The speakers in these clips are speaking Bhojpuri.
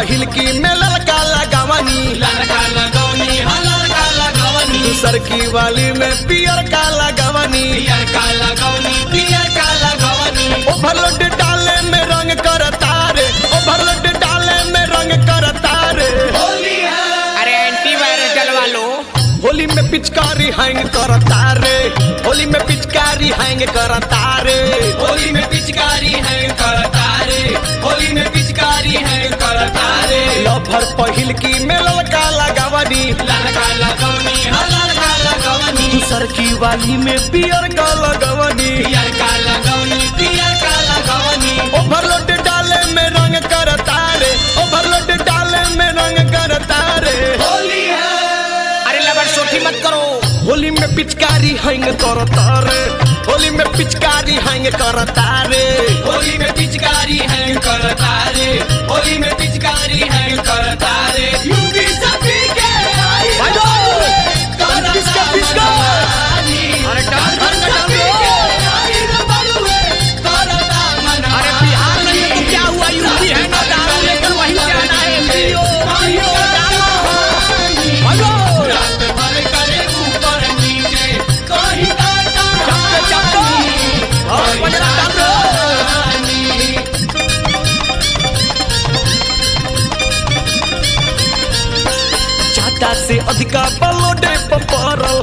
पहिल की में ललका लगावनी लड़का लगौनी हाँ लड़का लगौनी दूसर की वाली में पियर का लगावनी पियर का लगौनी पियर का लगौनी ओवरलोड डाले में रंग करता रे ओवरलोड डाले में रंग करता रे होली है अरे एंटीवायरस डलवा लो होली में पिचकारी हैंग करता रे होली में पिचकारी हैंग करता रे होली में पिचकारी है करतारे होली में पिचकारी है करतारे लफर पहिल की में ललका लगावनी लड़का लगौनी हाँ लड़का लगौनी दूसर की वाली में पियर का लगावनी पियर का लगौनी पियर का लगौनी ओवरलोड डाले में रंग करता रे ओवरलोड डाले में रंग करता रे होली है अरे लबर सोठी मत करो होली में पिचकारी हैंग करता रे होली में पिचकारी हैंग करता रे होली में पिचकारी है करतारे होली में पिचकारी है करतारे यूपी सभी के आई भाइयों, करतारे पिचका, पिचका। अरे डाल डाल का डाल लो अरे बिहार में ये तो क्या हुआ यूपी है ना डाल लेकर वहीं जाना है पियो पियो डालो भाइयों, चप्पे, चप्पे। और पंजरा डाल दो। ज्यादा से अधिका बलोडे पपरल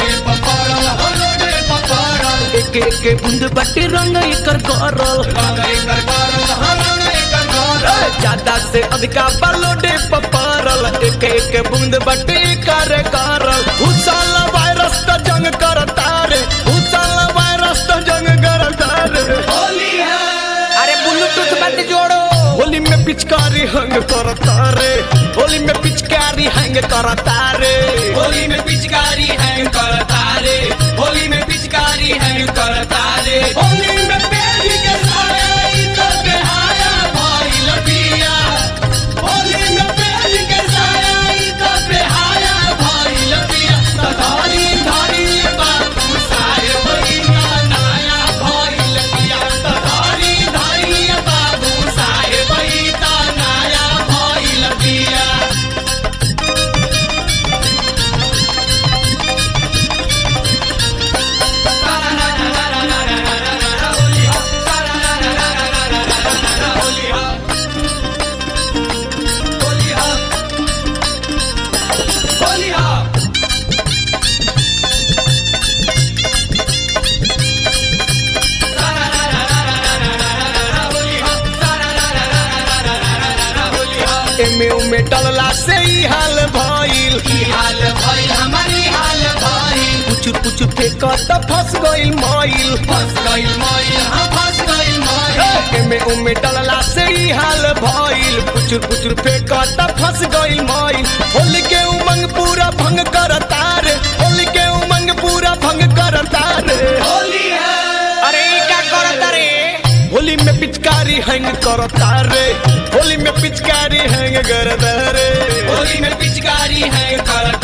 एक एक बूंद बटे रंग एकर करल ज्यादा से अधिका बलोडे पपरल एक एक बूंद बटे कर करल हुसल वायरस त जंग करता रे हुसल वायरस त जंग करता रे अरे ब्लूटूथ मत जोड़ो होली में पिचकारी हंग करता रे होली में पिचकारी हंग करता रे होली में पिचकारी है करतारे होली में पिचकारी है करतारे होली में पेड़ के साया तो बेहाया भाई लपिया होली में पेड़ के साया तो बेहाया भाई लपिया तो धारी धारी बाबू साहे बहिना नाया भाई लपिया तो धारी धारी बाबू साहे बहिना नाया भाई लपिया एमे उमे डलला से ही हाल भइल पुचुर पुचुर फेंक त फंस गइल मइल एमे उमे डलला से ही हाल भइल पुचुर पुचुर फेंक त फंस गइल मइल होली के उमंग पूरा भंग करता रे होली के उमंग पूरा भंग करता रे अरे ई क्या करत रे होली में पिचकारी हैंग करता रे होली में पिचकारी हैंग करता रे होली में पिचकारी है करता